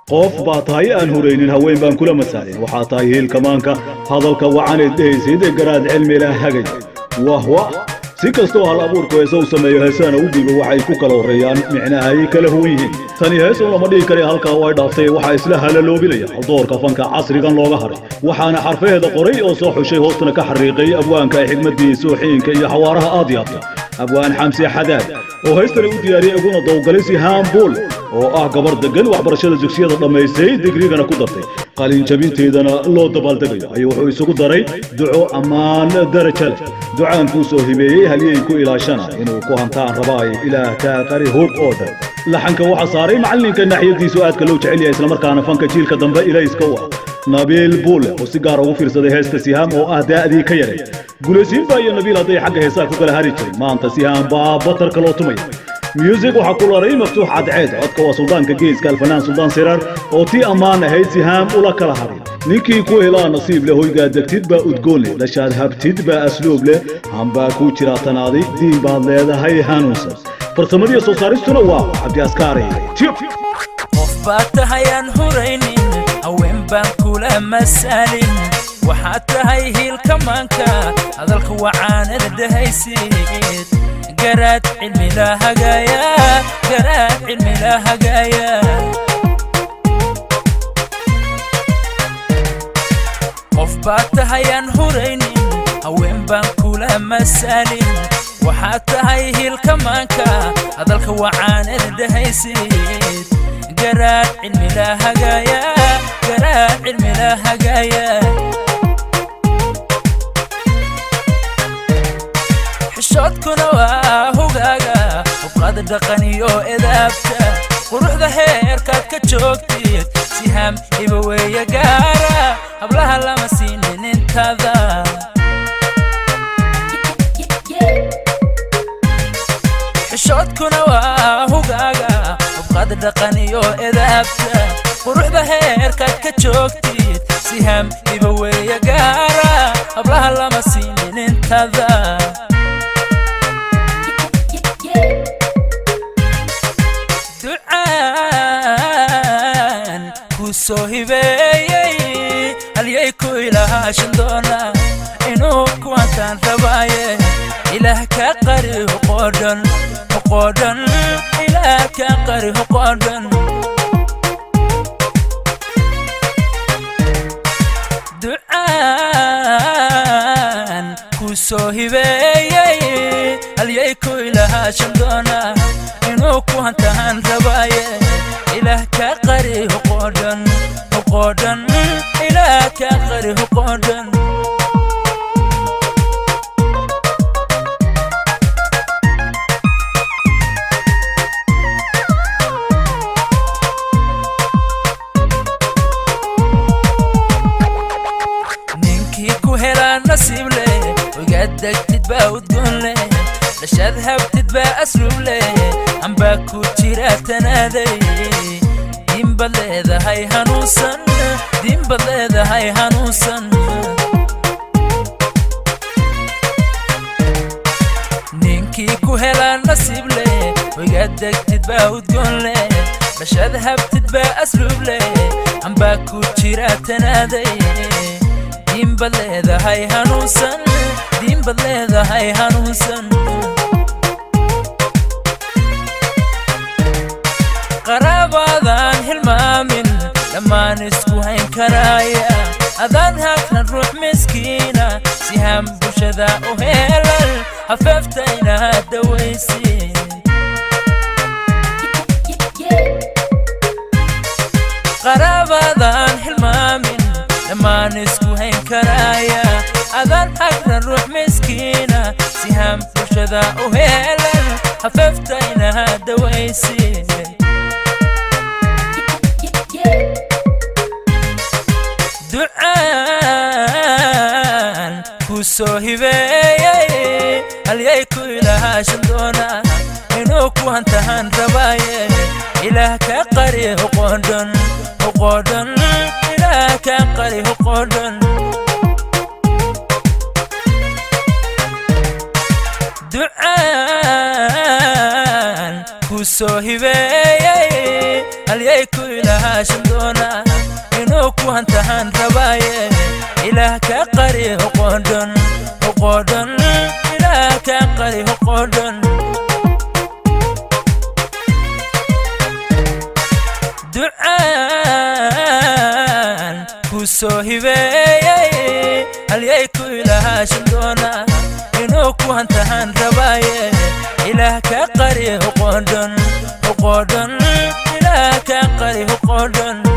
qof baa tahay aan huraynin haween baan kula masaalin waxaa tahay hiilkamaanka hadalka wacaneed dhehaysid garaad cilmila hagay wah wah si kastoo hal abuurku heese u sameeyo heesana u dhiibo waxay ku kala horreeyaan micnaha ay kala huwan yihiin tani heesun lama dhihi kare halkaa way dhaaftay waxaa isla halaloobinaya doorka fanka casrigan looga haray waxaana xarfaheeda qoray oo soo xushay hoostana ka xariiqay abwaanka ay xigmadii sooxiinka iyo xawaaraha aad yaabta abwaan xamsi xadaad oo heystana u diyaariyey iguna dawgalay sihaan buul oo ah gabar degan waxbarashada dugsiyada dhammaysay digrigana ku dartay qalin jabinteedana loo dabaaldegayo ayuu wuxuu isugu daray duco ammaan daraja leh ducaankuu soo hibeeyey halyey ku ilaashana inuu ku hantaan rabaayo ilaah kaa qari hub oo dhan laxanka waxaa saaray macallinka naxyadiisu aadka loo jecel yahay islamarkaana fanka jiilka dambe ilayska u ah nabiil buule oo si gaar ugu fiirsaday heesta sihaam oo ah daa'dii ka yaray gulaysiinba iyo nabiil hadday xagga heesaha ku kala hari jiray maanta sihaam baa batarka loo tumaya myusig waxaa ku laray maftuux cadceed codka waa suldaanka geeska alfanaan suldaan siraar oo tii ammaan ahayd sihaam ula kala haray ninkii ku helaa nasiib leh hoygaa degtid baa udgoon leh dhashaad habtid baa asluub leh hambaa kuu jiraa tanaaday diin baad leedahay hanuunsan farsamadiiyo soo saaristuna waa cabdi askaari qof baad tahay aan huraynin haween baan kula masaalin waxaad tahay hiilkamaanka hadalka wacaanada dhehaysid garaad cilmila hagaaya garaad cilmila hagaaya qof baad tahay aan huraynin haween baan kula masaalin waxaad tahay hiilkamaanka hadalka wacaanada dhehaysid garaad cilmila hagaaya garaad cilmila hagaaya xishoodkuna waa hogaaga hubqada dhaqan iyo edaabta quruxda heerkaad ka joogtid sihaam iba weeye gaara hablaha lama siinin intada xishoodkuna waa hogaaga hubqada dhaqan iyo edaabta quruxda heerkaad ka joogtid sihaam iba weeye gaara hablaha lama siinin intada ducaan kuu soo hibeeyey halyay ku ilaashan doona inuu kuwantaan rabaaye ilaah ka qari huqoodhan huqoodhan ilaah ka qari huqoodhan ducaan kuu soo hibeeyey halyay ku ilaashan doona inuu ku hantaan rabaaye ilaah ka qari huqoodhan huqoodhan ilaah ka qari huqoodhan ninkii ku helaa nasiib leh ogaad degtid baa udgoon leh dhashaad habtid baa asluub leh ambaa ku jira tanaaday diinbad leedahay hanuunsan diinbad leedahay hanuunsan ninkii ku helaa nasiib leh ogaad degtid baa udgoon leh dhashaad habtid baa asluub leh ambaa ku jira tanaaday diinbad leedahay hanuunsan diinbad leedahay hanuunsan qaraabaadaan hilmaamin dhammaan isku hayn karaaya adaan haagnan ruux miskiina sihaam bulshada u heelal hafeeftayna dawaysi qaraabaadaan hilmaamin dhammaan isku hayn karaaya adaan hagran ruux miskiina sihaam bulshada u heelan hafeeftayna dawaysi ducaan kuu soo hibeeyey halyay ku ilaashan doona inuu ku hantahan rabaaye ilaah ka qari huqoodhan huqoodhan ilaah ka qari huqoodhan ducaan kuu soo hibeeyey halyay ku ilaah ilahaashan doona inuu ku hantahan rabaaye ilaah ka qari hoqoodhon hoqoodhon ilaah ka qari hoqoodhon ducaan ku soo hibeeyey halyay ku ilahaashan doona inuu ku hantahan rabaaye ilaah ka qari hoqoodhon hoqoodhon ilaah ka qari hoqoodhon